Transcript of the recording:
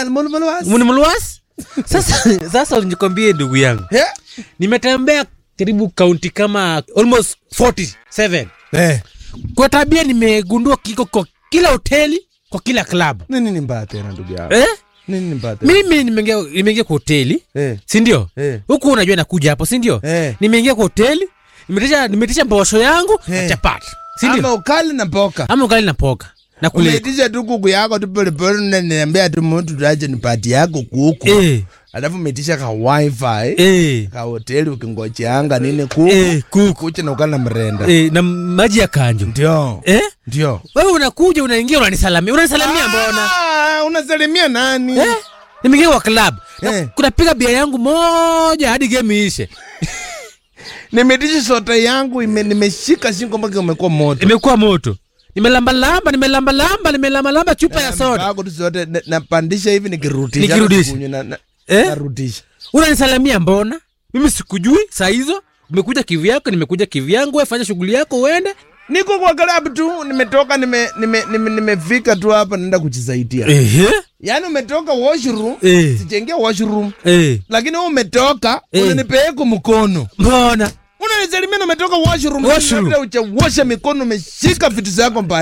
Eh, mulmulwas. Muni mluas sasa sasa nikwambie ndugu yangu Eh? nimetembea karibu kaunti kama almost 47 Eh. kwa tabia nimegundua kiko kwa kila hoteli kwa kila klabu Nini ni mbaya tena ndugu yangu? eh? Nini ni mbaya tena? mimi nimeingia nimeingia kwa hoteli Eh. sindio Eh. huku unajua nakuja hapo sindio Eh. nimeingia kwa hoteli nimetisha nimetisha mbosho yangu na Eh. chapati sindio Ama ukali na mboka. ama ugali na poka na kule Umeitisha tu kuku yako tu pole pole na niambia tu mtu tuache nipati yako kuku. eh, Alafu umeitisha ka wifi. eh, Ka hoteli ukingojeanga nini kuku. eh, kuku Kucha na ukali na mrenda. eh, na maji ya kanjo Ndio. eh? Ndio. wewe unakuja unaingia unanisalamia unanisalamia mbona Ah, unasalimia nani? eh? nimeingia kwa club na Eh. kunapiga bia yangu moja hadi game ishe Nimeitisha soda yangu ime, nimeshika shingo mpaka umekuwa moto. imekuwa moto nimelambalamba nimelambalamba nimelambalamba chupa ya soda Yako tu soda na- napandisha hivi nikirudisha. Nikirudisha. Kunywa na, na, Eh? narudisha. unanisalamia mbona mimi sikujui saa hizo umekuja kivyako nimekuja kivyangu we fanya shughuli yako uende Niko kwa club tu, nimetoka nime nime nime nimefika tu hapa naenda kujisaidia. Ehe. Yaani umetoka washroom, Eh. sijaingia washroom. Eh. Lakini wewe umetoka, Eh. unanipeleka mkono. mbona Unanisalimia na umetoka washroom, Washroom. labda hujawosha mikono umeshika vitu zako mbaya.